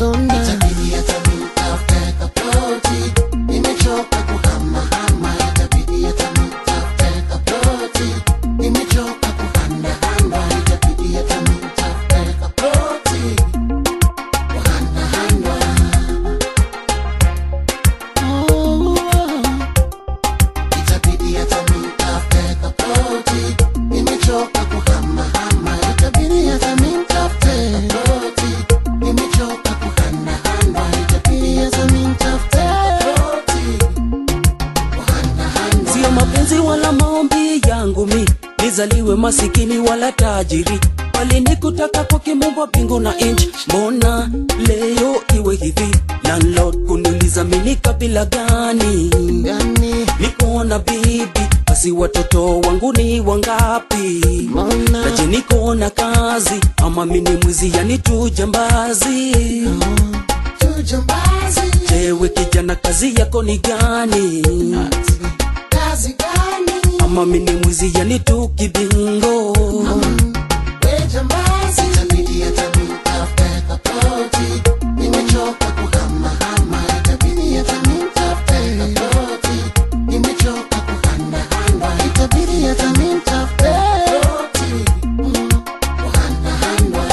sonda itabidi hata nitafute kaploti nimechoka kuhamahama itabidi hata nitafute kaploti nimechoka kuhandahanda itabidi hata nitafute kaploti kuhandahanda oh, itabidi hata nitafute kaploti nimechoka kuhamahama itabidi hata nitafute kaploti nimechoka kuhandahanda itabidi hata nitafute kaploti kuhandahanda sio mapenzi wala maombi yangu mi nizaliwe masikini wala tajiri bali ni kutaka kwa kimumba mbingu na inchi mbona leo iwe hivi landlord kuniuliza mini kabila gani gani niko na bibi basi watoto wangu ni wangapi mbona naje niko na kazi ama mini mwizi yani tu jambazi tujambazi jewe kijana kazi yako ni gani kazi gani ama mini mwizi yani tu kibingo we jambazi itabidi hata nitafute kaploti nimechoka kuhamahama itabidi hata nitafute kaploti nimechoka kuhandahanda itabidi hata nitafute kaploti kuhandahanda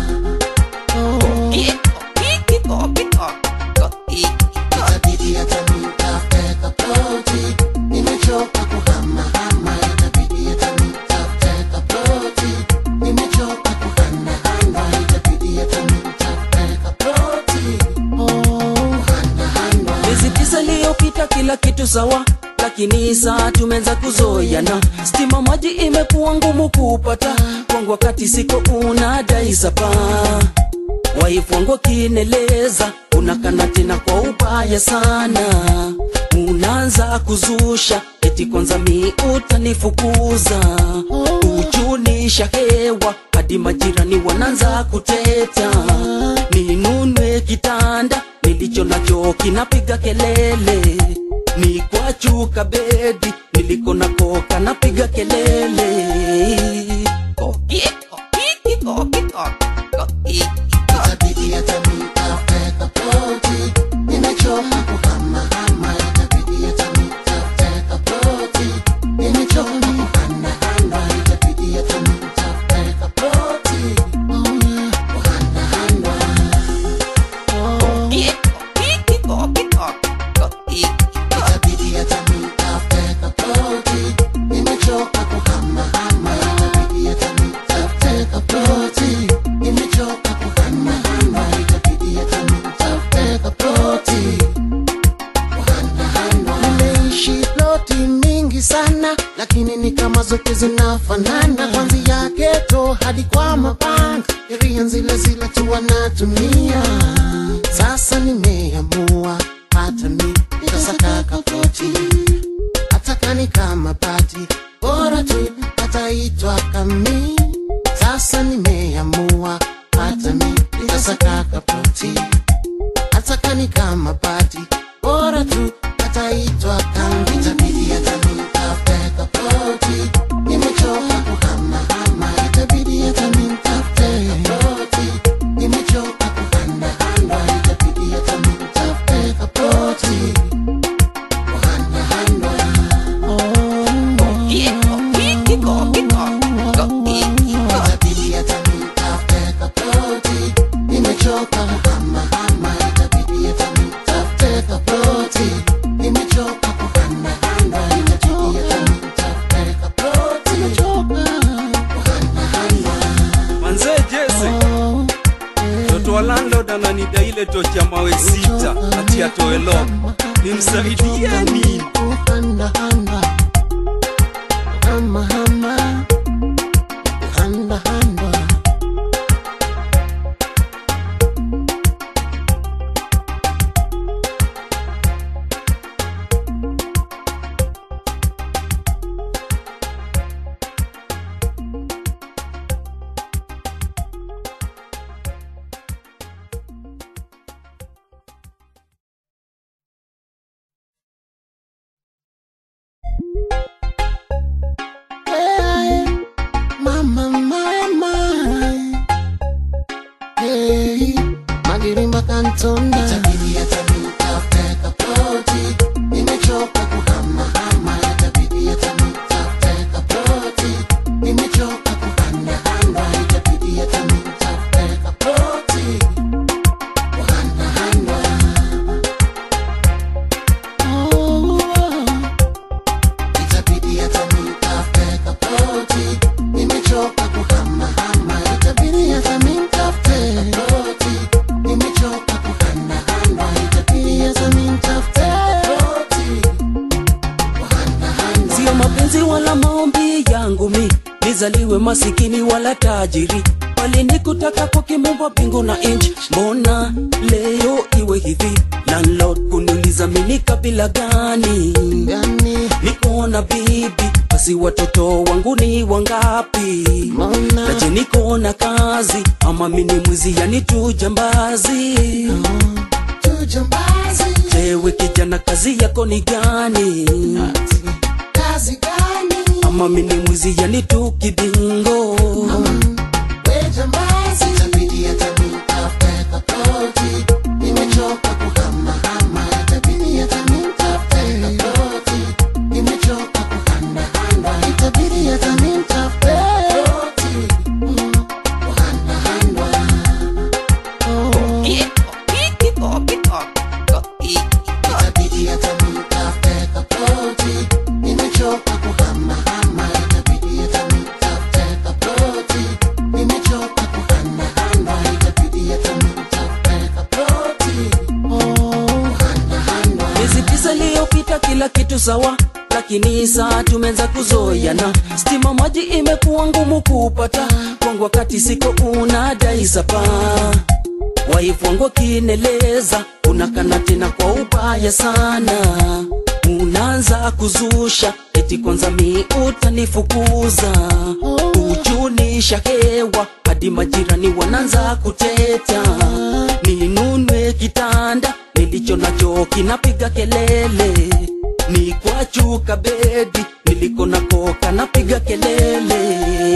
itabidi hata nitafute kaploti nimechoka kuhamahama itabidi hata nitafute kaploti nimechoka kuhandahanda itabidi hata nitafute kaploti kuhandahanda miezi tisa iliyopita kila kitu sawa lakini saa tumeanza kuzoyana stima maji imekuwa ngumu kupata kwangu wakati siko unadai sapa waifu wangu kineleza unakana tena kwa ubaya sana unaanza kuzusha eti kwanza mi utanifukuza ujunisha hewa hadi majirani wanaanza kuteta ninunwe kitanda nilicho nacho kinapiga kelele ni kwa chuka bedi niliko nako kanapiga kelele itabidi hata nitafute kaploti nimechoka kuhamahama itabidi hata nitafute kaploti nimechoka kuhandahanda itabidi hata nitafute kaploti kuhandahanda itabidi hata nitafute kaploti nimechoka kuhamahama itabidi hata nitafute kaploti nimechoka kuhandahanda itabidi hata nitafute kaploti kuhandahanda nimeishi ploti mingi sana lakini ni kama zote zinafanana kwanzia geto hadi kwa mapanga sheria zile zile tu wanatumia sasa nimeamua hata mi nitasaka kapoti hata kani kama pati bora tu ataitwa kami sasa nimeamua hata mi nitasaka kapoti hata kani kama pati bora tu ataitwa kami itabidi hata nitafute kapoti nimechoka kuhamahama itabidi hata nitafute kapoti nimechoka kuhandahanda itabidi hata nitafute kapoti kuhandahanda itabidi hata nitafute kaploti nimechoka kuhamahama itabidi hata nitafute kaploti nimechoka kuhandahanda itabidi hata nitafute kaploti nimechoka kuhandahanda manzee jese mtoto wa landlord ananida ile tochi ya mawe sita ati atoe lock nimsaidie nini kuhandahanda kuhamahama kuhandahanda kuhamahama itabidi hata nitafute kaploti nimechoka kuhanahanda itabidi hata nitafute kaploti kuhanahanda itabidi hata nitafute kaploti nimechoka kuhamahama itabidi hata nitafute kaploti nimechoka kuhanahanda itabidi hata nitafute kaploti kuhanahanda sio mapenzi wala maombi yangu mi nizaliwe masikini wala tajiri bali ni kutaka kwa kimumba mbingu na inchi mbona leo iwe hivi landlord kuniuliza mimi kabila gani gani nikoona bibi basi watoto wangu ni wangapi mbona naje nikoona kazi ama mini mwizi yani tu jambazi tujambazi jewe kijana kazi yako ni gani kazi gani ama mini mwizi yani tu kidingo we jambazi itabidi hata nitafute kaploti nimechoka kuhamahama itabidi hata nitafute kaploti nimechoka kuhanahanda itabidi hata nitafute kaploti kuhanahanda itabidi hata nitafute kaploti nimechoka kuhamahama itabidi hata nitafute kaploti nimechoka kuhanahanda itabidi hata nitafute kaploti kuhanahanda miezi tisa iliyopita kila kitu sawa lakini saa tumeanza kuzoeana stima maji imekuwa ngumu kupata kwangu wakati siko unadai sapa waifu wangu akineleza unakana tena kwa ubaya sana unaanza kuzusha eti kwanza mi utanifukuza kuchunisha hewa hadi majirani wanaanza kuteta ninunwe kitanda nilicho nacho kinapiga kelele ni kwa chuka bedi niliko nako kanapiga kelele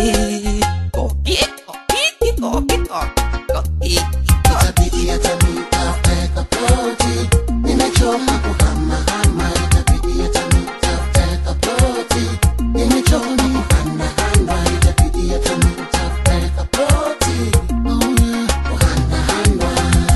itabidi hata nitafute kaploti nimechoka kuhamahama itabidi hata nitafute kaploti nimechoka kuhanahanda itabidi hata nitafute kaploti kuhanahanda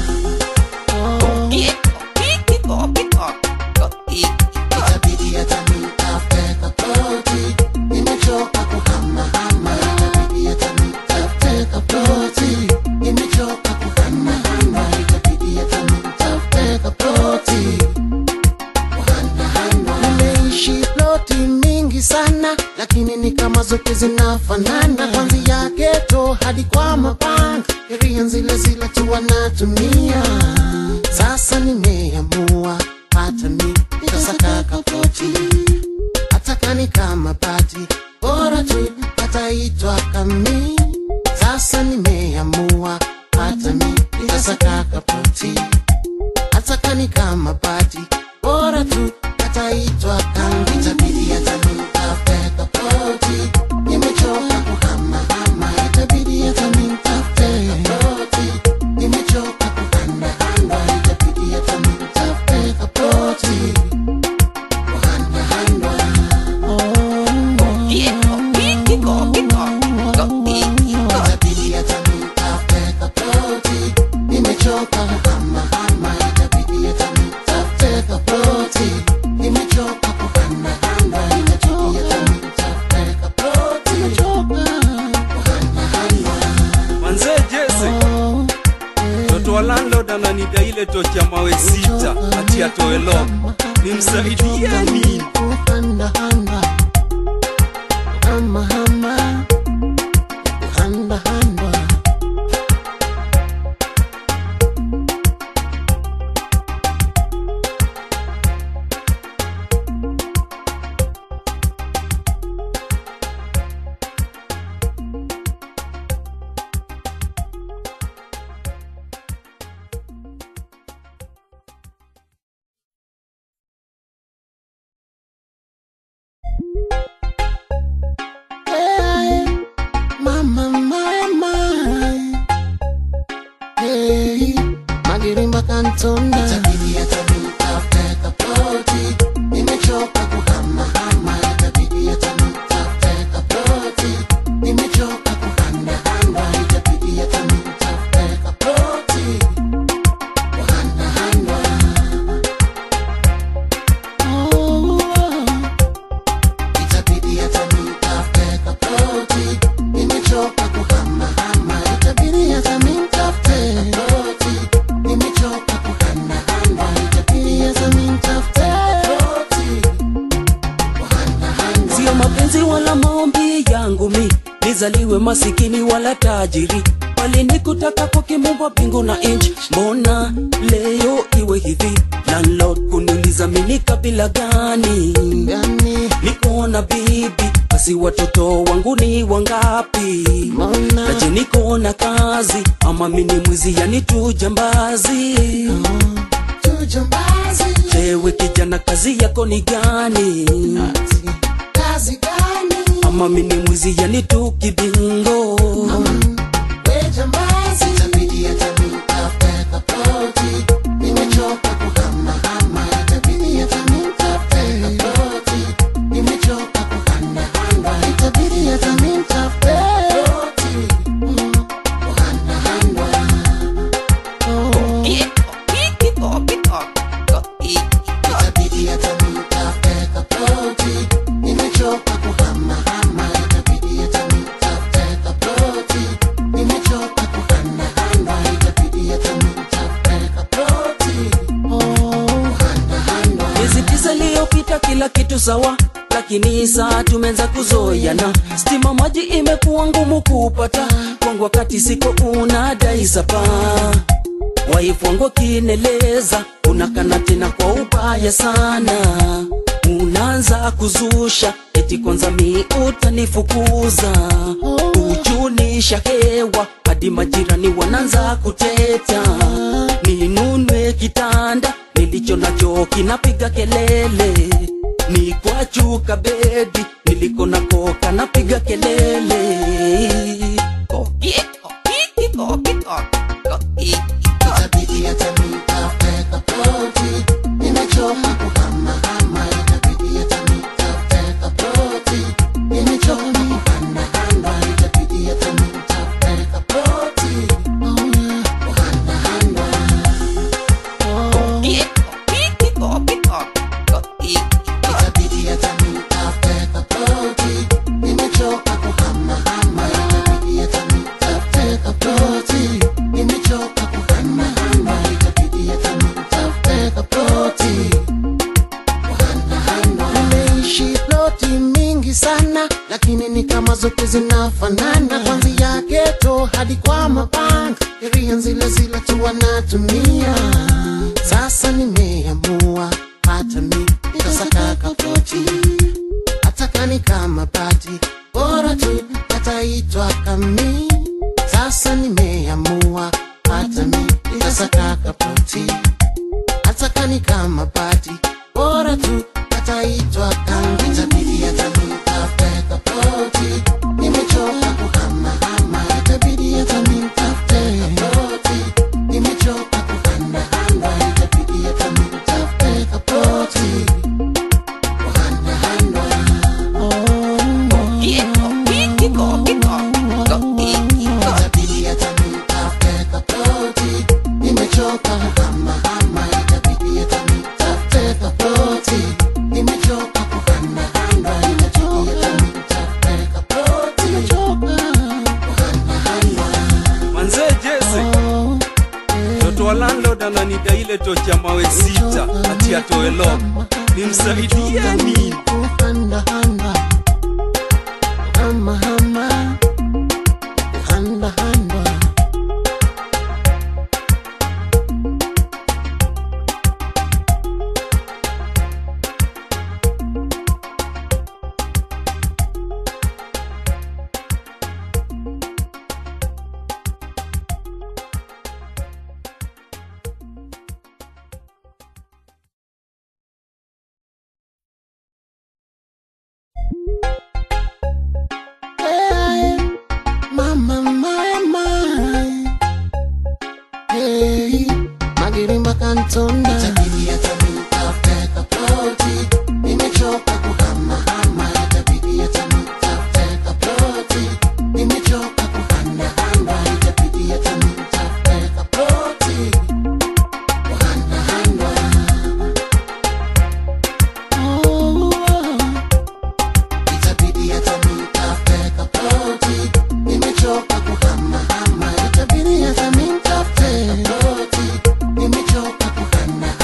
itabidi hata nitafute kaploti nimechoka kuhamahama itabidi hata nitafute kaploti nimechoka kuhanahanda itabidi hata nitafute kaploti kuhanahanda nimeishi ploti mingi sana lakini ni kama zote zinafanana kwanzia geto hadi kwa mapanga sheria zile zile tu wanatumia sasa nimeamua hata mi nitasaka kaploti hata kani kama pati bora tu pataitwa kami sasa nimeamua hata mi nitasaka kaploti hata kani kama pati bora tu pataitwa kami itabidi hata nitafute kaploti nimechoka kuhamahama itabidi hata nitafute kaploti nimechoka kuhanahanda itabidi hata nitafute kaploti kuhanahanda itabidi hata nitafute kaploti nimechoka kuhamahama itabidi hata nitafute kaploti nimechoka kuhanahanda itabidi hata nitafute kaploti nimechoka kuhanahanda manzee jese mtoto wa landlord ananida ile tocha mawe sita ati atoe lock nimsaidieni kuhanahanda hamahama kuhandahanda mapenzi wala maombi yangu mi nizaliwe masikini wala tajiri bali nikutaka kwa kimumba mbingu na inchi mbona leo iwe hivi landlord kuniuliza mini kabila gani yani nikuona bibi basi watoto wangu ni wangapi mbona naje nikuona kazi ama mini mwizi yani tu jambazi tujambazi jewe kijana kazi yako ni gani kazi gani ama mini mwizi yani tu kibingo we jambazi itabidi hata nitafute kapoti nimechoka kuhamahama itabidi hata nitafute kapoti nimechoka kuhanahanda itabidi hata nitafute kapoti kuhanahanda itabidi hata nitafute kapoti nimechoka kuhamahama itabidi hata nitafute kapoti nimechoka kuhanahanda itabidi hata nitafute kapoti kuhanahanda miezi tisa iliyopita kila kitu sawa lakini saa tumeanza kuzoeana stima maji imekuwa ngumu kupata kwangu wakati siko unadai sapa waifu wangu akineleza unakana tena kwa ubaya sana unaanza kuzusha eti kwanza mi utanifukuza kujunisha hewa hadi majirani wanaanza kuteta ninunwe kitanda nilicho nacho kinapiga kelele ni kwa chuka bedi niliko nako kanapiga kelele itabidi hata nitafute kapoti nimechoka kuhamahama itabidi hata nitafute kapoti nimechoka kuhanahanda itabidi hata nitafute kapoti kuhanahanda itabidi hata nitafute kapoti nimechoka kuhamahama itabidi hata nitafute kapoti nimechoka kuhanahanda itabidi hata nitafute kapoti kuhanahanda nimeishi ploti mingi sana lakini ni kama zote zinafanana kwanzia geto hadi kwa mabank eria zile zile tu wanatumia sasa nimeamua hata mi nitasaka kapoti hata kani kama bati bora tu ataitwa kami sasa nimeamua hata mi nitasaka kapoti hata kani kama bati bora tu ataitwa kami itabidi hata nitafute kapoti nimechoka kuhamahama itabidi hata nitafute kapoti nimechoka kuhanahanda itabidi hata nitafute kapoti kuhanahanda itabidi hata nitafute kapoti nimechoka kuhamahama itabidi hata nitafute kapoti nimechoka kuhanahanda itabidi hata nitafute kapoti nimechoka kuhanahanda manze jese mtoto wa landlord ananida ile tocha mawe sita ati atoe lock nimsaidie nini Handa, handa. Hama, hama. Handa, handa. Hey, mama, mama. Hey, Magirimba Kantonda. Itabidi hata nitafute kapoti. Nimechoka kuhamahama. Itabidi hata nitafute kapoti. Nimechoka kuhanahanda. Itabidi hata nitafute kapoti. Kuhanahanda. Oh, oh. Itabidi hata nitafute kapoti Nimechoka kuhamahama Itabidi hata nitafute kapoti Nimechoka kuhanahanda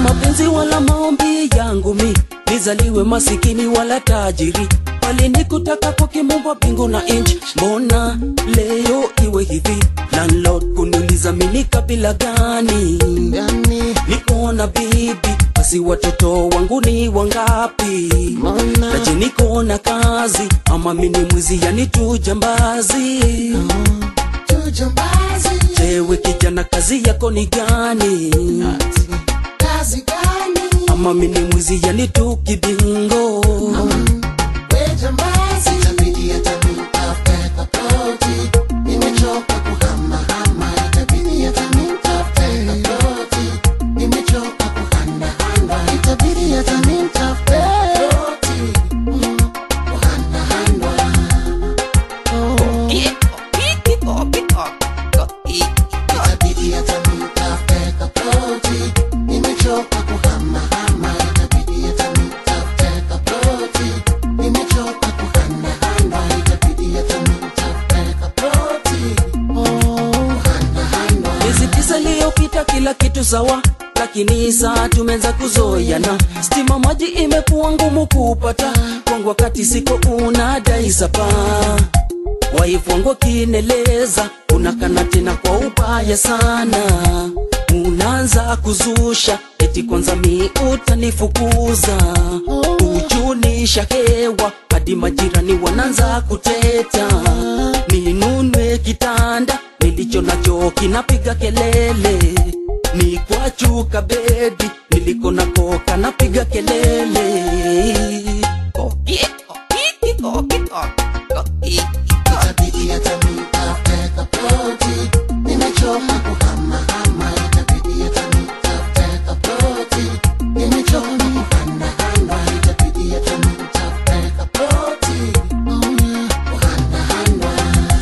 mapenzi wala maombi yangu mi nizaliwe masikini wala tajiri bali nikutaka kwa kimumba mbingu na inchi mbona leo iwe hivi landlord kuniuliza mini kabila gani yani niko na bibi basi watoto wangu ni wangapi Mbona? naje niko na kazi ama mini mwizi yani tu jambazi Tujambazi, jewe kijana kazi yako ni gani kazi gani? ama mini mwizi yani tu kibingo We jambazi, itabidi hata nitafute kapoti. Nimechoka kuhamahama, itabidi hata nitafute kapoti. Nimechoka kuhandahanda, itabidi hata nitafute kapoti. Mm, kuhandahanda. Itabidi hata nitafute kapoti. Nimechoka kuhamahama, itabidi hata nitafute kapoti. Nimechoka kuhandahanda, itabidi hata nitafute kapoti. Kuhandahanda. miezi tisa iliyopita kila kitu sawa lakini saa tumeanza kuzoeana stima maji imekuwa ngumu kupata kwangu wakati siko unadai sapa waifu wangu akineleza unakana tena kwa ubaya sana unaanza kuzusha eti kwanza mi utanifukuza kujunisha hewa hadi majirani wanaanza kuteta ninunwe kitanda nilicho nacho kinapiga kelele ni kwa chuka bedi niliko nako kanapiga kelele Itabidi hata nitafute kapoti. Nimechoka kuhamahama, itabidi hata nitafute kapoti. Nimechoka kuhandahanda, itabidi hata nitafute kapoti. Kuhandahanda.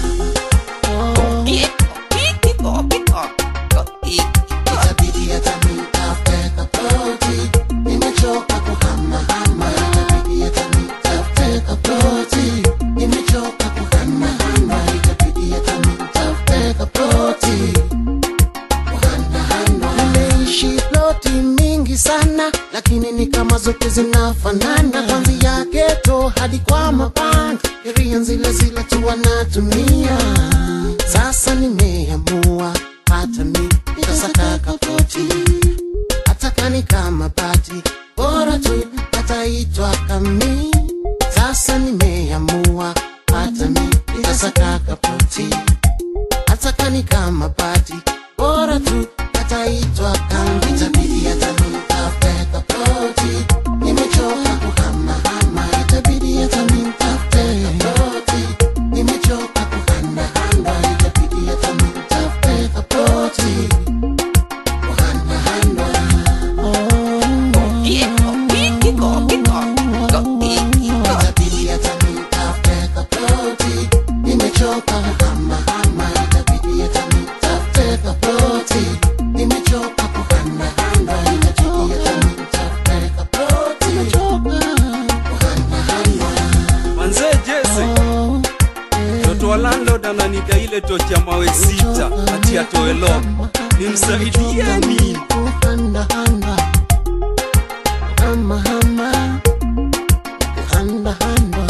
Itabidi hata nitafute kapoti. Nimechoka kuhamahama, itabidi hata nitafute kapoti. Nimechoka kuhamahama, itabidi hata nitafute kapoti. Kuhandahanda. nimeishi ploti mingi sana lakini ni kama zote zinafanana kwanzia geto hadi kwa mabanda sheria zile zile tu wanatumia sasa nimeamua hata mi nitasaka kapoti hata kani kama bati bora tu ataitwa kami sasa nimeamua hata mi nitasaka kapoti hata kani kama bati bora tu ataitwa kambi Itabidi hata nitafute kapoti. Nimechoka kuhamahama, itabidi hata nitafute kapoti. Nimechoka kuhandahanda, itabidi hata nitafute kapoti. Kuhandahanda. Itabidi hata nitafute kapoti. Nimechoka kuhamahama, itabidi hata nitafute kapoti. Nimechoka kuhandahanda, itabidi hata nitafute kapoti. Kuhandahanda. manze jese mtoto wa landlord ananiga ile tochi ya mawe sita ati atoe lock nimsaidie nini kuhandahanda kuhamahama kuhandahanda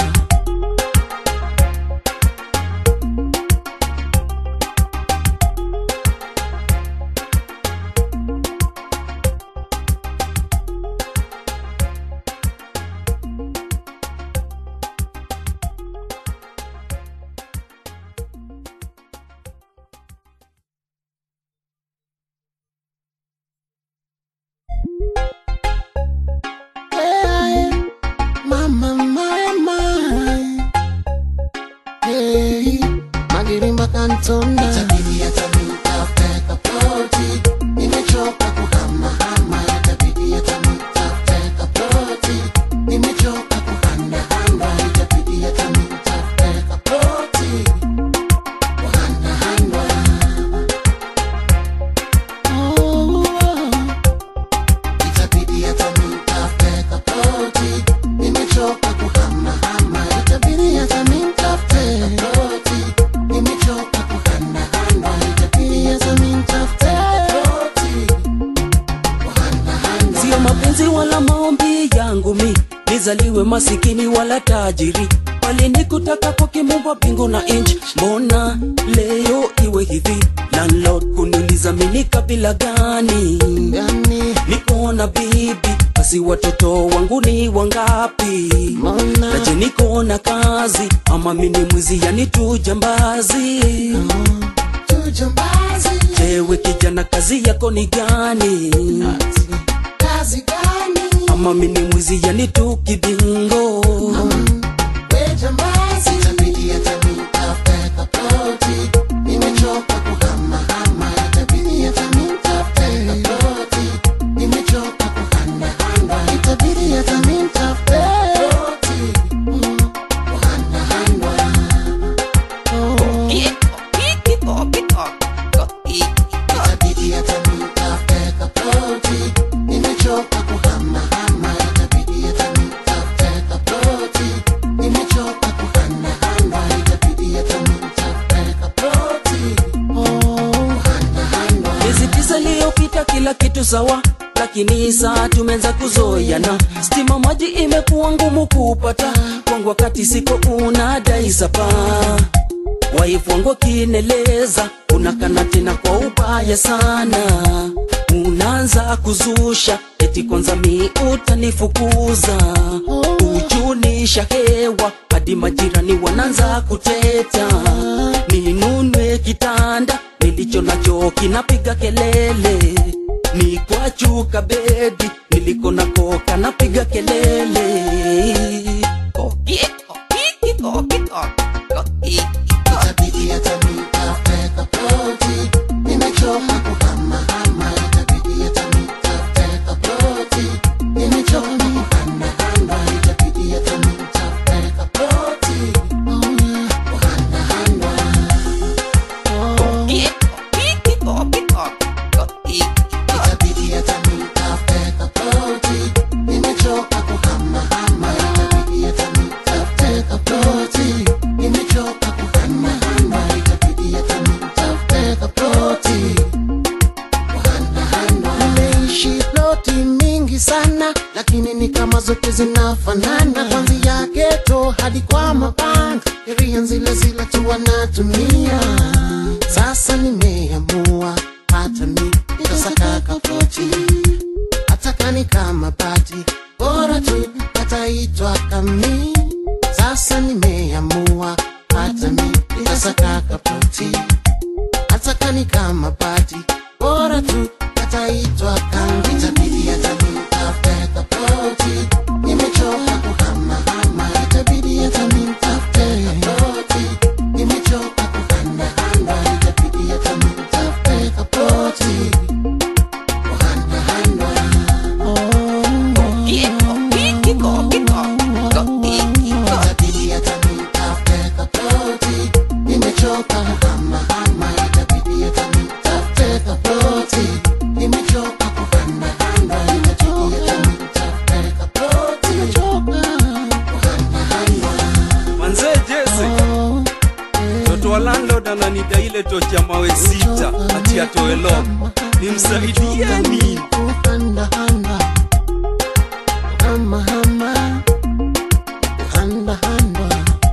Hey, mama, mama. Hey, Magirimba Kantona. Itabidi hata nitafute kapoti. Nimechoka kuhamahama, itabidi hata nitafute kapoti. Nimechoka kuhandahanda, itabidi hata nitafute kapoti. Kuhandahanda. Oh, Itabidi hata nitafute kapoti. Nimechoka kuhamahama, itabidi hata nitafute kapoti. Nimechoka kuhandahanda. mapenzi wala maombi yangu mi nizaliwe masikini wala tajiri walinikutaka kwa kimumba mbingu na inchi mbona leo iwe hivi landlord kuniuliza mini kabila gani gani niko na bibi basi watoto wangu ni wangapi mbona naje niko na kazi ama mini mwizi yani tu jambazi tujambazi ewe kijana kazi yako ni gani kazi gani ama mini mwizi yani tu kibingo we jambazi itabidi hata nitafute kapoti nimechoka kuhamahama itabidi hata nitafute kapoti nimechoka kuhanahanda itabidi hata nitafute kapoti kuhanahanda itabidi hata nitafute kapoti nimechoka kuhamahama itabidi hata nitafute kapoti nimechoka kuhanahanda itabidi hata nitafute kapoti kuhanahanda miezi tisa iliyopita kila kitu sawa lakini saa tumeanza kuzoeana stima maji imekuwa ngumu kupata kwangu wakati siko unadai sapa waifu wangu kineleza unakana tena kwa ubaya sana unaanza kuzusha eti kwanza mi utanifukuza ujunisha hewa hadi majirani wanaanza kuteta ninunwe kitanda nilicho nacho kinapiga kelele ni kwa chuka bedi niliko nako kanapiga kelele itabidi hata nitafute kapoti nimechoka kuhamahama itabidi hata nitafute kapoti nimechoka kuhanahanda itabidi hata nitafute kapoti kuhanahanda itabidi hata nitafute kapoti nimechoka kuhamahama itabidi hata nitafute kapoti nimechoka kuhanahanda itabidi hata nitafute kapoti kuhanahanda nimeishi ploti mingi sana lakini ni kama zote zinafanana kwanzia geto hadi kwa mapanga sheria zile zile tu wanatumia sasa nimeamua hata mi nitasaka kapoti hata kani kama pati bora tu ataitwa kami sasa nimeamua hata mi nitasaka kapoti hata kani kama pati bora tu ataitwa kangi itabidi hata nitafute kapoti nimechoka kuhamahama itabidi hata nitafute kapoti nimechoka kuhanahanda itabidi hata nitafute kapoti kuhanahanda itabidi hata nitafute kapoti nimechoka kuhamahama itabidi hata nitafute kapoti nimechoka kuhanahanda itabidi hata nitafute kapoti kuhanahanda manze jese mtoto wa landlord ananida ile tochi ya mawe sita ati atoe lock nimsaidieni kuhandahanda kuhamahama kuhandahanda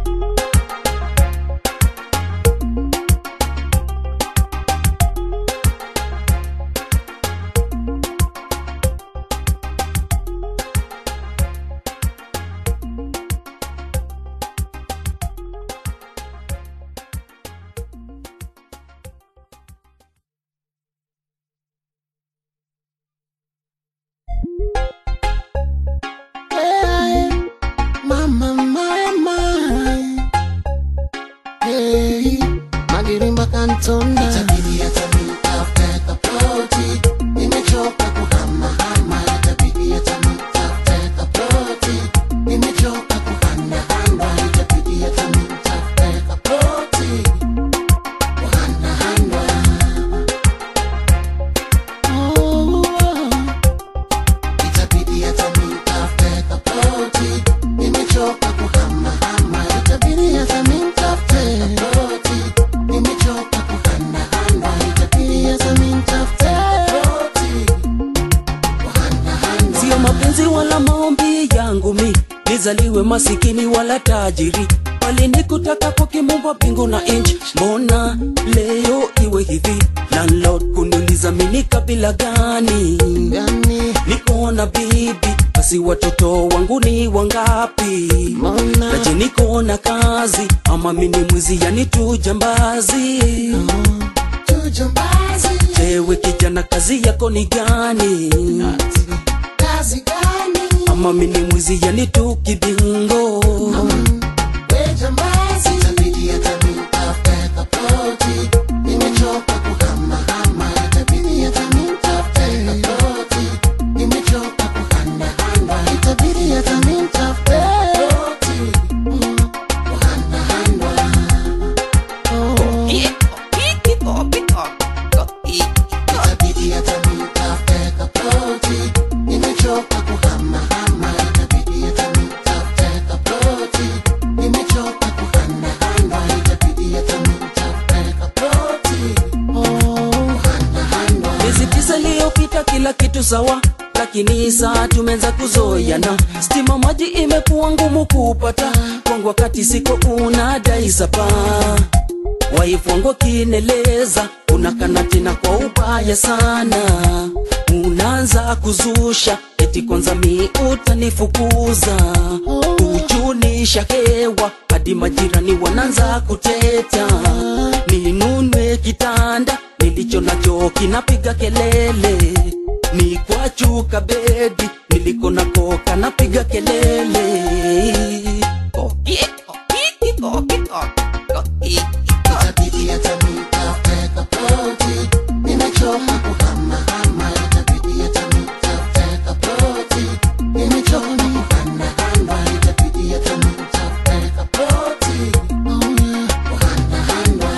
Hey, mama, mama. Hey, Magirimba Kantona. itabidi hata nitafute kapoti nimechoka kuhamahama itabidi hata nitafute kapoti nimechoka kuhanahanda itabidi hata nitafute kapoti kuhanahanda Oh, itabidi hata nitafute kapoti nimechoka kuhamahama itabidi hata nitafute kapoti nimechoka kuhanahanda nizaliwe masikini wala tajiri bali nikutaka kwa kimungu wa mbingu na inchi mbona leo iwe hivi landlord kuniuliza mini kabila gani gani niko na bibi basi watoto wangu ni wangapi mbona naje niko na kazi ama mini mwizi yani tu jambazi tujambazi ewe kijana kazi yako ni gani kazi gani ama mini mwizi yani tu kibingo we jambazi itabidi hata nitafute tofauti nimechoka kuhamahama itabidi hata nitafute tofauti nimechoka kuhanahana itabidi hata nitafute tofauti kuhanahana itabidi hata nitafute tofauti nimechoka kuhamahama itabidi hata nitafute tofauti nimechoka kuhanahana itabidi hata nitafute tofauti kuhanahana miezi tisa iliyopita kila kitu sawa lakini saa tumeanza kuzoeana stima maji imekuwa ngumu kupata kwangu wakati siko unadai sapa waifu wangu kineleza unakana tena kwa ubaya sana unaanza kuzusha eti kwanza mi utanifukuza ujunisha hewa hadi majirani wanaanza kuteta ninunwe kitanda nilicho nacho kinapiga kelele ni kwa chuka bedi niliko nako kanapiga kelele itabidi hata nitafute tofauti nimechoka kuhamahama itabidi hata nitafute tofauti nimechoka kuhanahana itabidi hata nitafute tofauti kuhanahana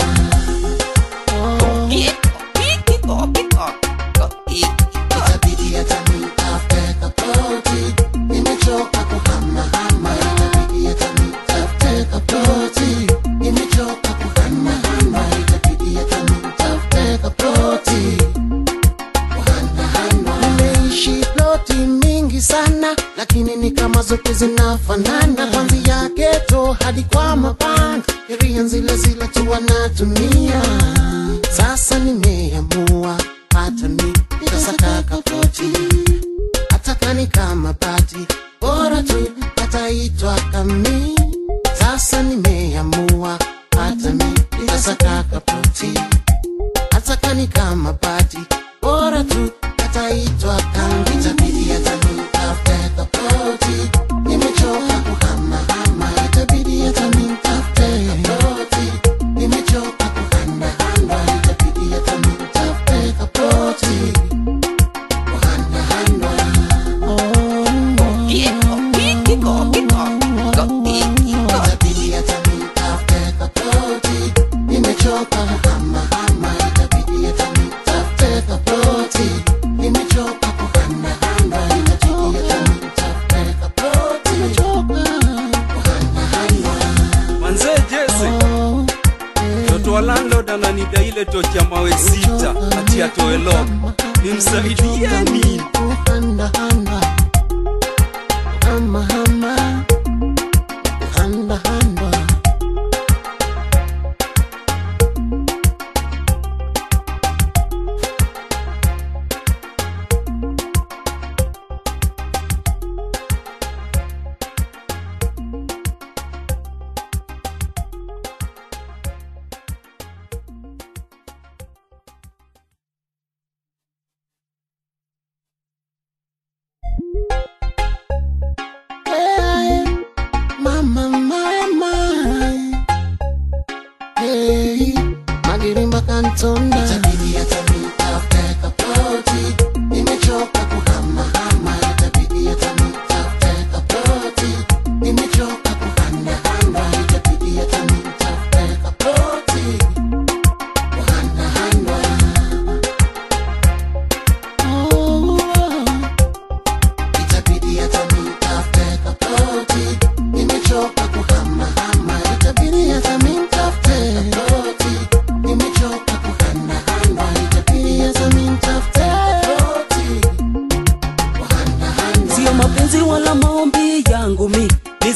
itabidi hata nitafute tofauti nimechoka kuhamahama itabidi hata nitafute tofauti nimechoka kuhanahana itabidi hata nitafute tofauti kuhanahana nimeishi ploti mingi sana lakini ni kama zote zinafanana kwanzia geto hadi kwa mapanga sheria zile zile tu wanatumia sasa nimeamua hata mi nitasakaka ploti hata kani kama pati bora tu ataitwa kami sasa nimeamua hata mi nitasakaka ploti hata kani kama pati bora tu ataitwa kambi itabidi hata nitafute tofauti nimechoka kuhamahama itabidi hata nitafute tofauti nimechoka kuhanahana itabidi hata nitafute tofauti kuhanahana itabidi hata nitafute tofauti nimechoka kuhamahama itabidi hata nitafute tofauti nimechoka kuhanahana itabidi hata nitafute tofauti kuhanahana manzee jese mtoto wa landlord ananida ile tochi ya mawe sita ati atoe lock nimsaidieni kuhandahanda hamahama kuhandahanda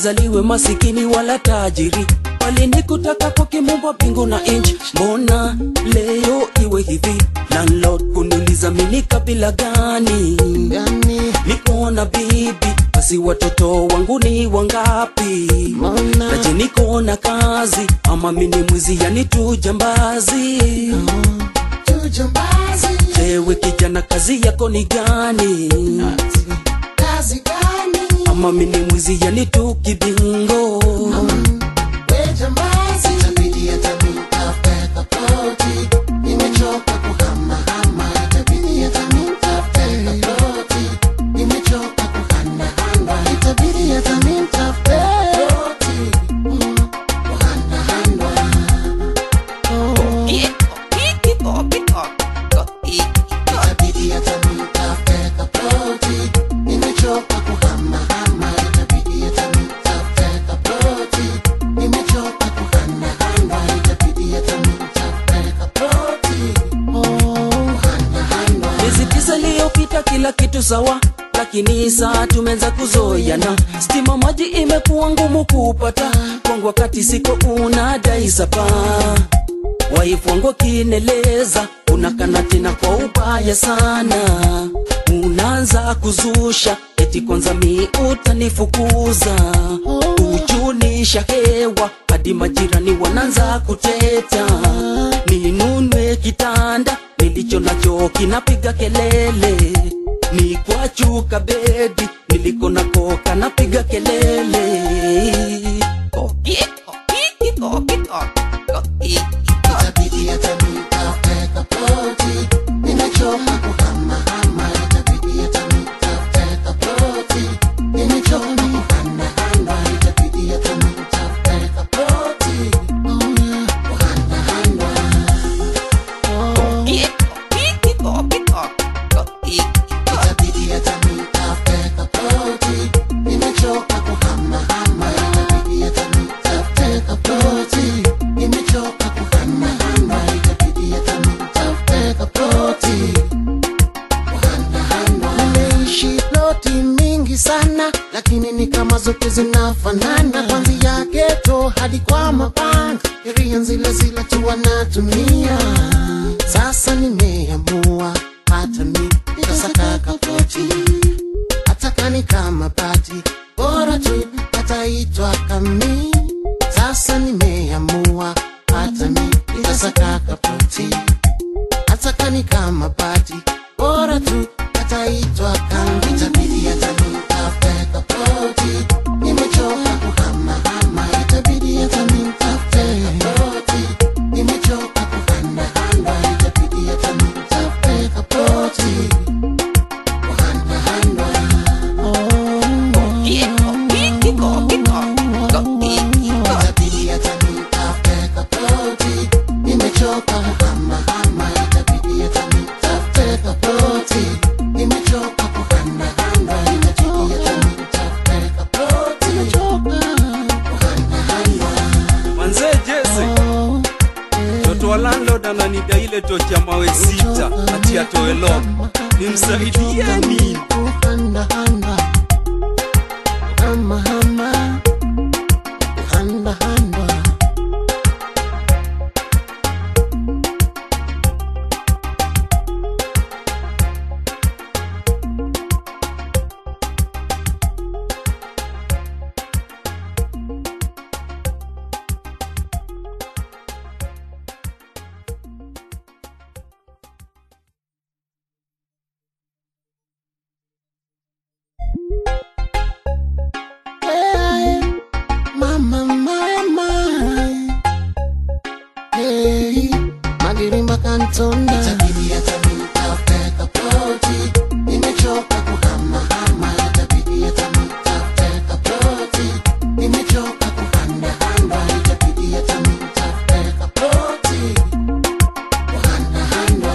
nizaliwe masikini wala tajiri walinikutaka kwa kimumba bingu na inchi mbona leo iwe hivi landlord kuniuliza mini kabila gani gani niko na bibi basi watoto wangu ni wangapi Mbona? naje niko na kazi ama mini mwizi yani tu jambazi tujambazi jewe kijana kazi yako ni gani kazi gani ama mini mwizi yani tu kibingo we jambazi itabidi hata nitafute tofauti nimechoka kuhamahama itabidi hata nitafute tofauti nimechoka kuhanahana itabidi hata nitafute tofauti kuhanahana itabidi hata nitafute tofauti nimechoka kuhamahama itabidi hata nitafute tofauti nimechoka kuhanahana itabidi hata nitafute tofauti kuhanahana miezi tisa iliyopita kila kitu sawa lakini saa tumeanza kuzoyana stima maji imekuwa ngumu kupata kwangu wakati siko unadai sapa waifu wangu kineleza unakana tena kwa ubaya sana unaanza kuzusha eti kwanza mi utanifukuza ujunisha hewa hadi majirani wanaanza kuteta ninunwe kitanda nilicho nacho kinapiga kelele ni kwa chuka bedi niliko nako kanapiga kelele itabidi hata nitafute tofauti nimechoka kuhamahama itabidi hata nitafute tofauti nimechoka kuhanahana itabidi hata nitafute tofauti kuhanahana itabidi hata nitafute tofauti nimechoka kuhamahama itabidi hata nitafute tofauti nimechoka kuhanahana itabidi hata nitafute tofauti kuhanahana nimeishi ploti mingi sana lakini ni kama zote zinafanana kwanzia geto hadi kwa mapanga sheria zile zile tu wanatumia sasa nimeamua hata mi nitasakaka ploti hata kani kama pati bora tu ataitwa kami sasa nimeamua hata mi nitasakaka ploti hata kani kama pati bora tu ataitwa kangi itabidi hata nitafute tofauti nimechoka kuhamahama itabidi hata nitafute tofauti nimechoka kuhanahana itabidi hata nitafute tofauti kuhanahana itabidi hata nitafute tofauti nimechoka kuhamahama itabidi hata nitafute tofauti nimechoka kuhanahana itabidi hata nitafute tofauti kuhanahana manzee jese mtoto wa landlord ananida ile tochi ya mawe sita ati atoe lock nimsaidieni kuhandahanda hamahama kuhandahanda Hey, mama, mama. Hey, Magirimba Kantonda. itabidi hata nitafute tofauti nimechoka kuhamahama itabidi hata nitafute tofauti nimechoka kuhanahana itabidi hata nitafute tofauti kuhanahana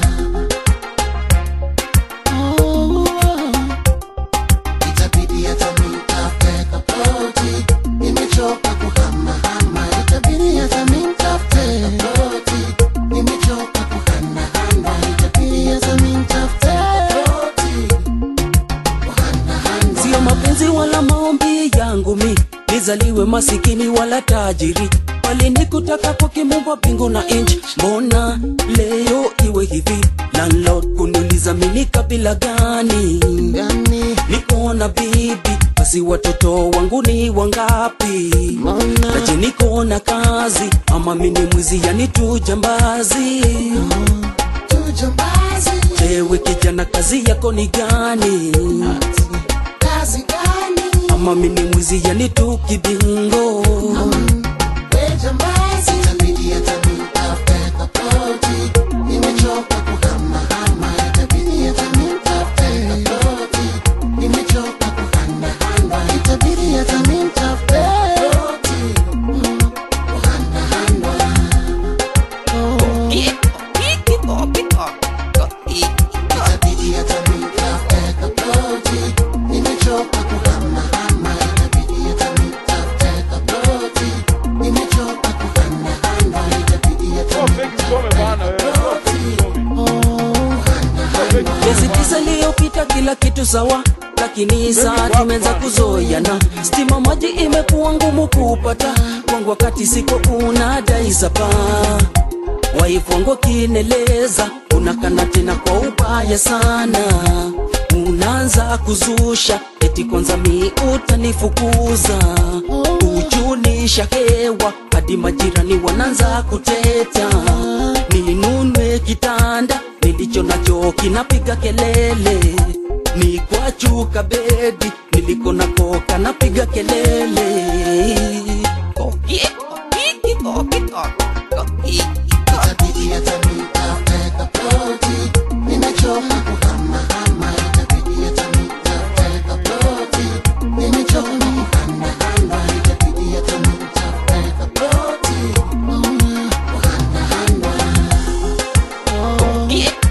Oh, itabidi hata nitafute tofauti nimechoka kuhamahama itabidi hata nitafute tofauti nimechoka kuhanahana itabidi hata nitafute tofauti kuhanahana sio mapenzi wala maombi yangu mi nizaliwe masikini wala tajiri walinikutaka kwa kimumba bingu na inch mbona leo iwe hivi landlord kuniuliza mini kabila gani gani nikona bibi basi watoto wangu ni wangapi Mbona? naje nikona kazi ama mini mwizi yani tu jambazi tujambazi ewe kijana kazi yako ni gani kazi gani ama mini mwizi yani tu kibingo we jambazi itabidi hata nitafute tofauti nimechoka kuhamahama itabidi hata nitafute tofauti nimechoka kuhanahana itabidi hata nitafute tofauti Mm, kuhanahana Oh. Itabidi hata nitafute tofauti. Nimechoka kuhamahama, itabidi hata nitafute tofauti. Nimechoka kuhamahama, itabidi hata nitafute tofauti. miezi tisa iliyopita kila kitu sawa lakini saa tumeanza kuzoeana stima maji imekuwa ngumu kupata kwangu wakati siko unadai sapa waifu wangu akineleza unakana tena kwa ubaya sana unaanza kuzusha eti kwanza mi utanifukuza kujulisha hewa hadi majirani wanaanza kuteta ninunwe kitanda nilicho nacho kinapiga kelele ni kwa chuka bedi niliko nako kanapiga kelele Itabidi hata nitafute tofauti. Nimechoka kuhamahama, itabidi hata nitafute tofauti. Nimechoka kuhamahama, itabidi hata nitafute tofauti. Mm, kuhamahama. Oh.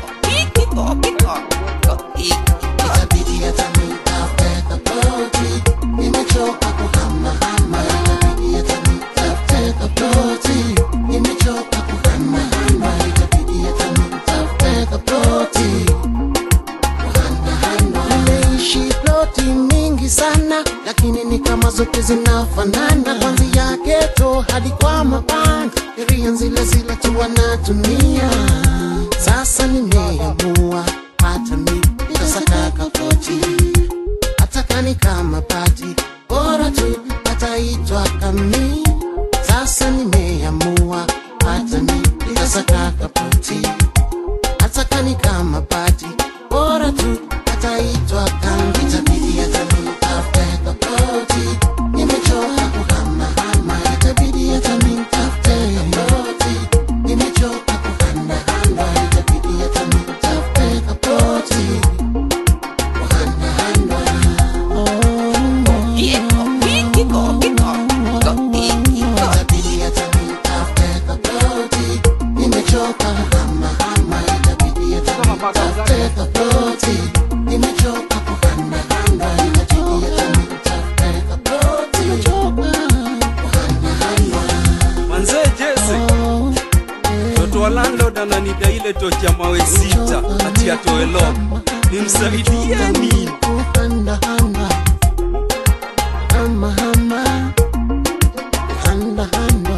Itabidi hata nitafute tofauti. Nimechoka kuhamahama, itabidi hata nitafute tofauti. Nimechoka kuhamahama, itabidi hata nitafute tofauti. Kuhamahama. Nimeishi ploti mingi sana, lakini ni kama zote zinafanana, kuanzia geto hadi kwa mabanda, sheria zile zile tu wanatumia. Sasa nimeamua hata mi nitasakaka koti, hata kani kama pati, bora tu ataitwa kami. Sasa nimeamua hata mi nitasakaka poti, hata kani kama pati, bora tu ataitwa kami. Itabidi hata nitafute tofauti, nimechoka kuhamahama, itabidi hata nitafute tofauti, nimechoka kuhamahama, itabidi hata nitafute tofauti, kuhamahama. Itabidi hata nitafute tofauti, nimechoka kuhamahama, itabidi hata nitafute tofauti, nimechoka kuhamahama, itabidi hata nitafute tofauti, nimechoka kuhamahama. manze jese mtoto wa landlord ananida ile tocha mawe sita ati atoe lock nimsaidieni Handa, handa. Hama, hama. Handa, handa.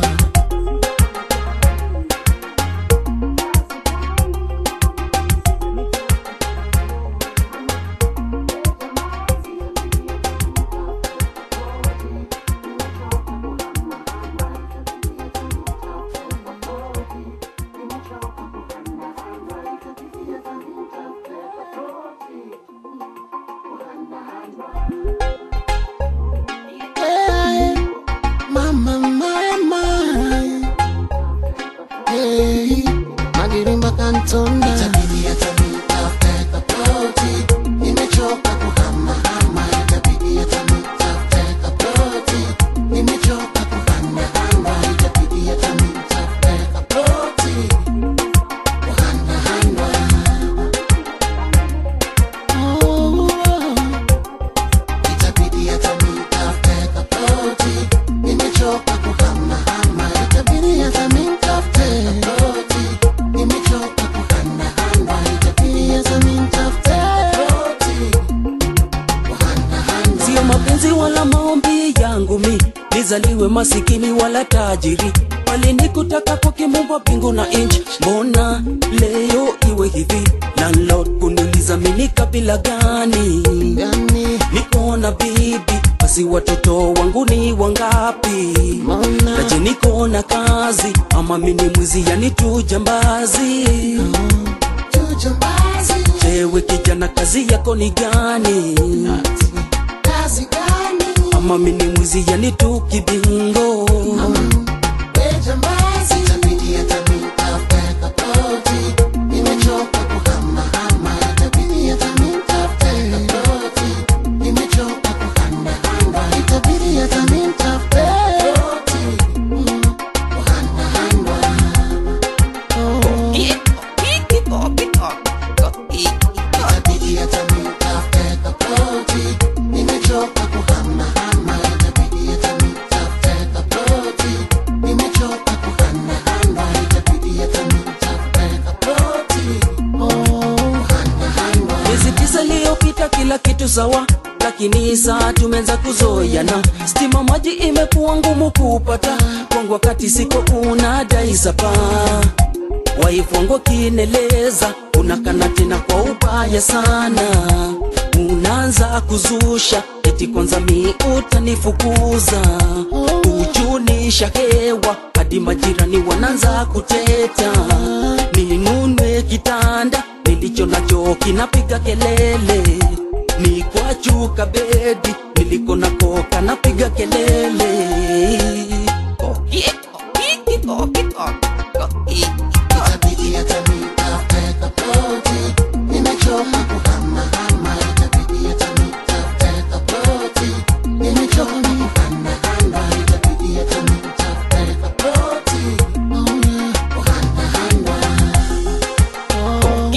Hey, mama, mama. Hey, Magirimba Kantonda. Itabidi hata nitafute tofauti. Nimechoka kuhamahama, itabidi hata nitafute tofauti. Nimechoka kuhamahama, itabidi hata nitafute tofauti. Kuhamahama. Oh. Itabidi hata nitafute tofauti. Nimechoka kuhamahama, itabidi hata nitafute tofauti. Nimechoka kuhamahama, itabidi hata nitafute tofauti. Kuhamahama. sio mapenzi wala maombi yangu mi nizaliwe masikini wala tajiri walinikutaka kwa kimumba mbingu na inchi mbona leo iwe hivi landlord kuniuliza mini kabila gani yani niko na bibi basi watoto wangu ni wangapi Mbona? naje niko na kazi ama mini mwizi yani tu jambazi tujambazi jewe kijana kazi yako ni gani kazi gani ama mini mwizi yani tu kibingo wejambazi itabidi hata nitafute kapoti nimechoka kuhamahama itabidi hata nitafute kapoti nimechoka kuhandahanda itabidi hata nitafute kapoti mm, kuhandahanda Oh. Itabidi hata nitafute kapoti nimechoka kuhamahama itabidi hata nitafute kapoti nimechoka kuhanahana itabidi hata nitafute kapoti oh kuhanahana miezi tisa iliyopita kila kitu sawa lakini saa tumeanza kuzoyana stima maji imekuwa ngumu kupata kwangu wakati siko unadai sapa waifwango kineleza unakana tena kwa ubaya sana unaanza kuzusha eti kwanza mi utanifukuza ujunisha hewa hadi majirani wanaanza kuteta ninunwe kitanda nilicho nacho kinapiga kelele ni kwa chuka bedi niliko nako kanapiga kelele itabidi hata nitafute kapoti nimechoka kuhamahama itabidi hata nitafute kapoti nimechoka kuhanahana itabidi hata nitafute kapoti oh kuhanahana oh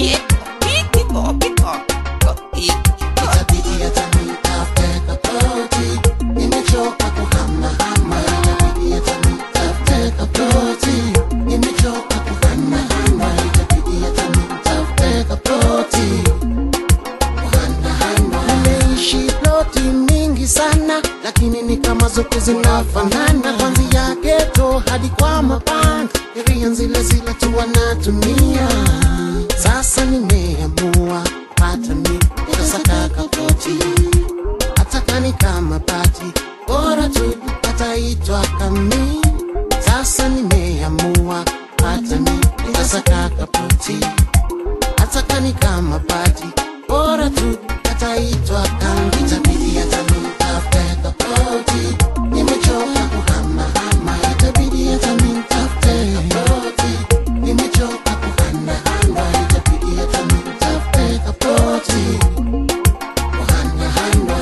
itabidi hata nitafute kapoti nimechoka kuhamahama itabidi hata nitafute kapoti nimechoka kuhanahana itabidi hata nitafute kapoti kuhanahana nimeishi ploti mingi sana lakini ni kama zote zinafanana kwanzia geto hadi kwa mapanga sheria zile zile tu wanatumia sasa nimeamua hata mi nitasaka kapoti hata kani kama pati bora tu ataitwa kami sasa nimeamua hata mi nitasaka kapoti hata kani kama pati bora tu ataitwa kami itabidi hata nitafute kapoti nimechoka kuhamahama itabidi hata nitafute kapoti nimechoka kuhanahana itabidi hata nitafute kapoti kuhanahana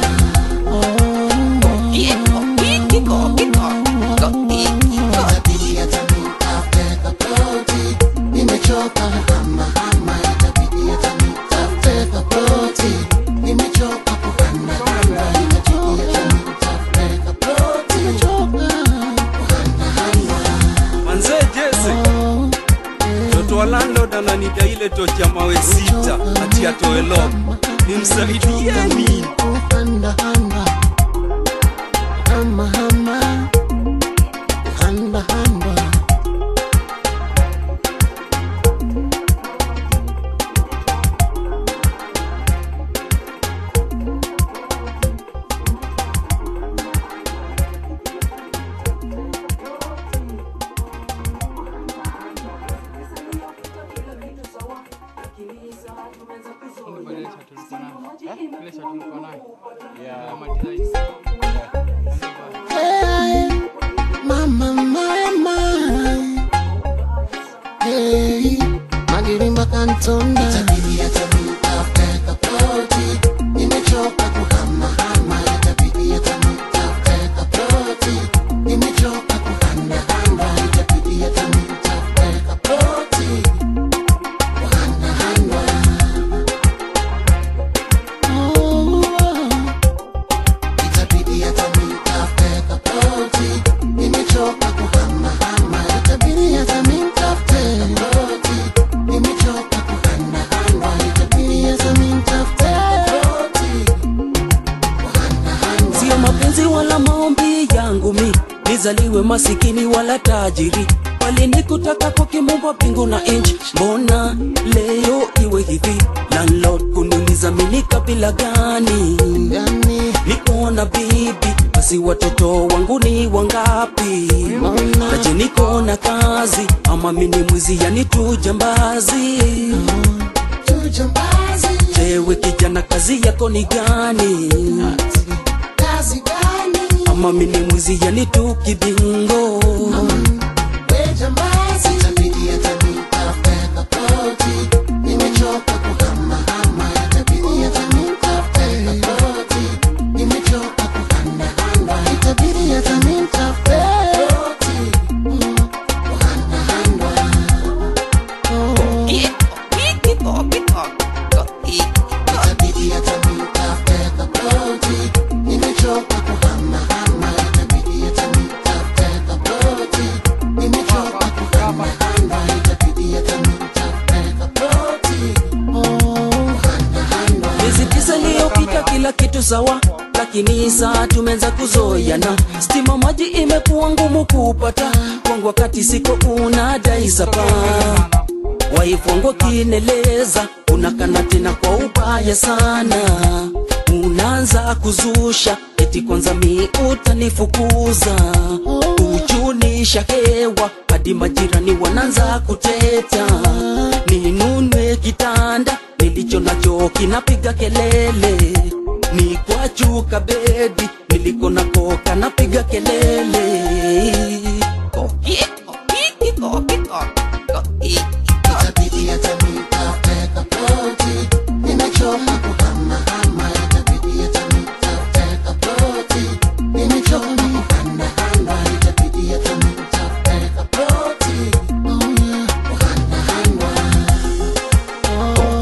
itabidi hata nitafute kapoti nimechoka kuhamahama itabidi hata nitafute kapoti nimechoka kuhanahana itabidi hata nitafute kapoti nimechoka kuhanahana manze jese mtoto wa landlord ananida ile tochi ya mawe sita ati atoe lock nimsaidieni Handa handa Hama hama Handa handa Hey, mama mama Hey, magirimba kantonda Itabidi hata nitafute kapoti Nimechoka kuhamahama Itabidi hata nitafute kapoti Nimechoka kuhanahana Itabidi hata nitafute kapoti Kuhanahana Oh, itabidi hata nitafute kapoti nimechoka kuhamahama itabidi hata nitafute kapoti nimechoka kuhanahana nizaliwe masikini wala tajiri walinikutaka kwa kimumba pingu na inchi mbona leo iwe hivi landlord kuniuliza mini kabila gani Gani? niko na bibi basi watoto wangu ni wangapi Mbona? naje niko na kazi ama mini mwizi yani tu jambazi Tujambazi. jewe kijana kazi yako ni gani Kazi gani? ama mini mwizi yani tu kibingo We jambazi. Itabidi hata nitafute kapoti. Nimechoka kuhamahama. Itabidi hata nitafute kapoti. Nimechoka kuhanahana. Itabidi hata nitafute kapoti. Mm, kuhanahana. Oh. Itabidi hata nitafute kapoti. Nimechoka kuhamahama. Itabidi hata nitafute kapoti. Nimechoka kuhamahama. Itabidi hata nitafute kapoti. Oh, kuhanahana. miezi tisa iliyopita kila kitu sawa lakini saa tumeanza kuzoyana stima maji imekuwa ngumu kupata kwangu wakati siko unadai sapa waifwango kineleza unakana tena kwa ubaya sana unaanza kuzusha eti kwanza mi utanifukuza uchunisha hewa hadi majirani wanaanza kuteta ninunwe kitanda nilicho nacho kinapiga kelele ni kwa chuka bedi niliko nako kanapiga kelele Itabidi hata nitafute kapoti. Nimechoka kuhamahama. Itabidi hata nitafute kapoti. Nimechoka kuhanahana. Itabidi hata nitafute kapoti. Oh, yeah. Kuhanahana. Oh.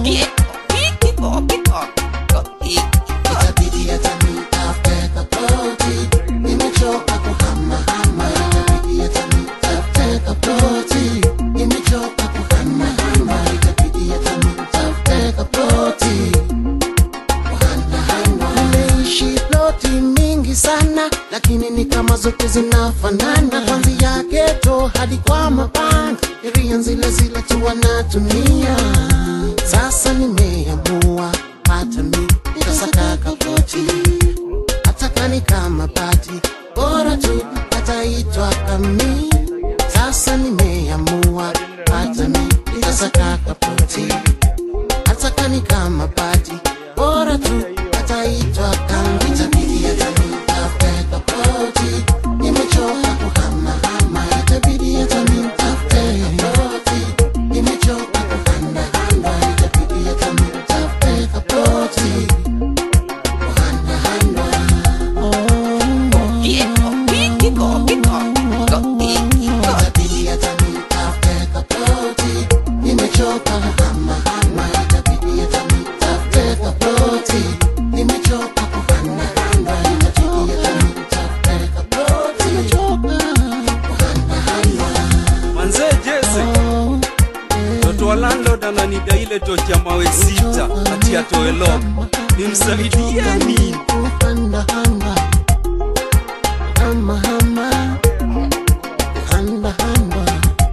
Itabidi hata nitafute kapoti. Nimechoka kuhamahama. Itabidi hata nitafute kapoti. Nimechoka kuhamahama. Itabidi hata nitafute kapoti. Kuhamahama. Nimeishi ploti mingi sana, lakini ni kama zote zinafanana, kuanzia geto hadi kwa mabanda, sheria zile zile tu wanatumia. Sasa nimeamua hata mi nitasaka kapoti, hata kani kama pati, bora tu ataitwa kami. Sasa nimeamua hata mi nitasaka kapoti hata kani kama pati bora tu ataitwa kambi itabidi hata nitafute kapoti nimechoka kuhamahama itabidi hata nitafute kapoti nimechoka kuhanahana itabidi hata nitafute kapoti kuhanahana itabidi hata nitafute kapoti nimechoka kuhamahama itabidi hata nitafute kapoti nimechoka kuhanahana itabidi hata nitafute kapoti nimechoka kuhanahana manzee jese mtoto wa landlord ananida ile tochi ya mawe sita ati atoe lock nimsaidie nini kuhandahanda hamahama kuhandahanda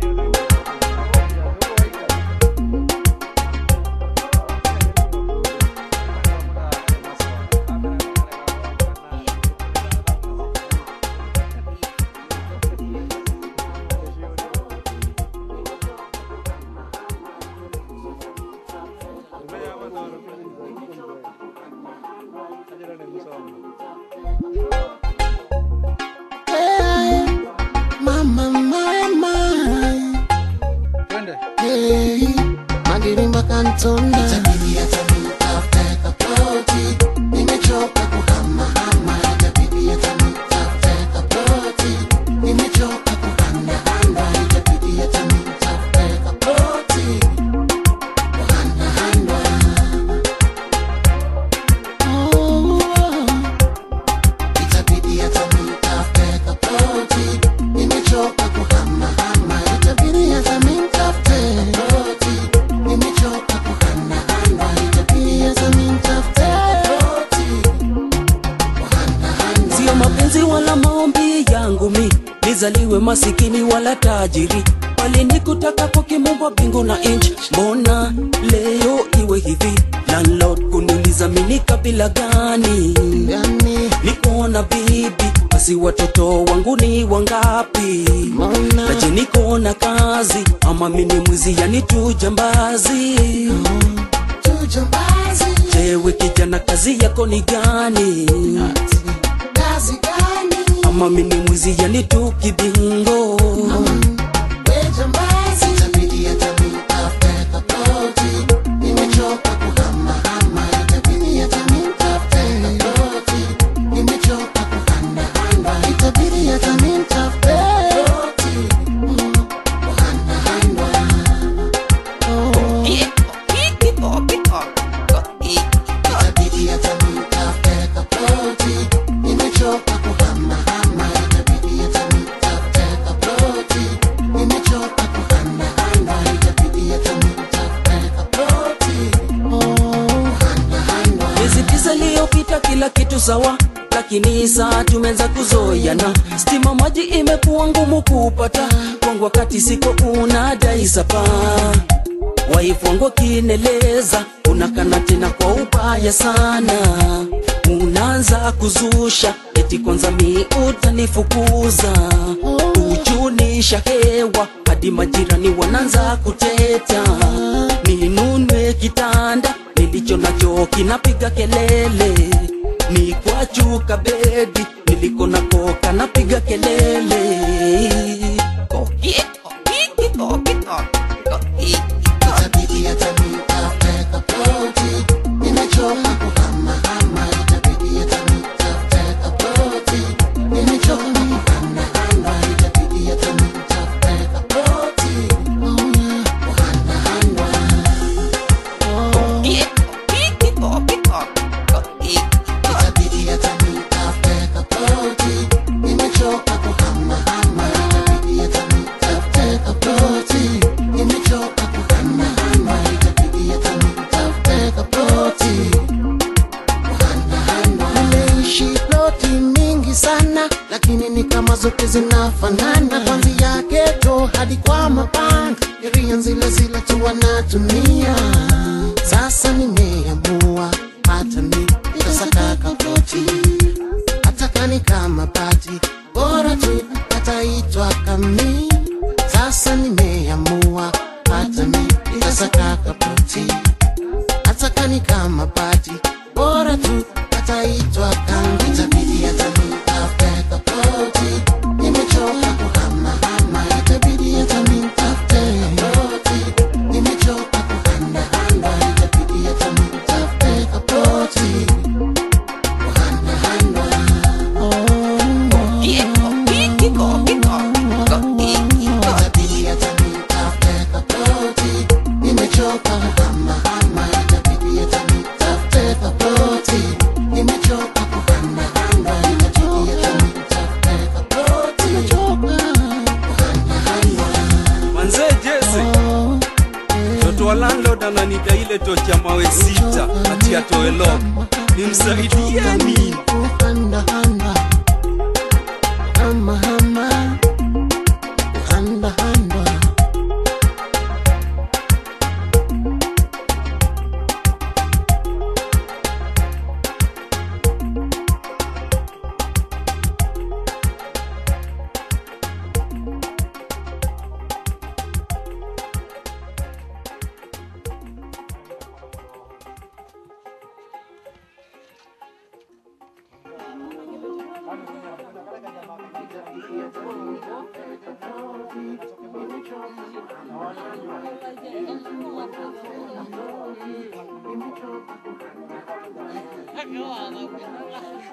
Hey, mama mama hey, magirimba kantona itabidi hata nitafute kapoti nimechoka kuhamahama itabidi hata nitafute kapoti nimechoka kuhanahana itabidi hata nitafute kapoti kuhanahana oh. nizaliwe masikini wala tajiri bali nikutaka kwa kimungu wa mbingu na inchi mbona leo iwe hivi landlord kuniuliza mini kabila gani gani niko na bibi basi watoto wangu ni wangapi mbona naje niko na kazi ama mimi mwizi yani tu jambazi tujambazi jewe kijana kazi yako ni gani kazi gani ama mimi mwizi yani tu kibingo wejambazi itabidi hata nitafute tofauti nimechoka kuhamahama itabidi hata nitafute tofauti nimechoka kuhanahanda itabidi hata nitafute tofauti kuhanahanda itabidi hata nitafute tofauti nimechoka kuhamahama itabidi hata nitafute tofauti nimechoka kuhanahanda itabidi hata nitafute tofauti kuhanahanda miezi tisa iliyopita kila kitu sawa lakini saa tumeanza kuzoyana stima maji imekuwa ngumu kupata kwangu wakati siko unadai sapa waifu wangu kineleza unakana tena kwa ubaya sana unaanza kuzusha eti kwanza mi utanifukuza ujunisha hewa hadi majirani wanaanza kuteta ninunwe kitanda nilicho nacho kinapiga kelele ni kwa chuka bedi niliko nako kanapiga kelele itabidi hata nitafute tofauti nimechoka kuhamahama itabidi hata nitafute tofauti nimechoka kuhanahanda itabidi hata nitafute tofauti kuhanahanda itabidi hata nitafute tofauti nimechoka kuhamahama itabidi hata nitafute tofauti nimechoka kuhanahama itabidi hata nitafute tofauti kuhanahanda nimeishi ploti mingi sana lakini ni kama zote zinafanana kwanzia geto hadi kwa mapanga sheria zile zile tu wanatumia sasa nimeamua hata mi itasakaka ploti hata kani kama pati bora tu ataitwa kami sasa nimeamua hata mi itasakaka ploti hata kani kama pati bora tu ataitwa kangi itabidi hata nitafute tofauti nimechoka kuhamahama itabidi hata nitafute tofauti nimechoka kuhanahanda itabidi hata nitafute tofauti kuhanahanda itabidi hata nitafute tofauti nimechoka kuhamahama itabidi hata nitafute tofauti nimechoka kuhanahanda itabidi hata nitafute tofauti kuhanahanda manzee jese mtoto wa landlord ananida ile tocha mawe sita ati atoe lock nimsaidie nini kuhandahanda hamahama kuhandahanda Acababa,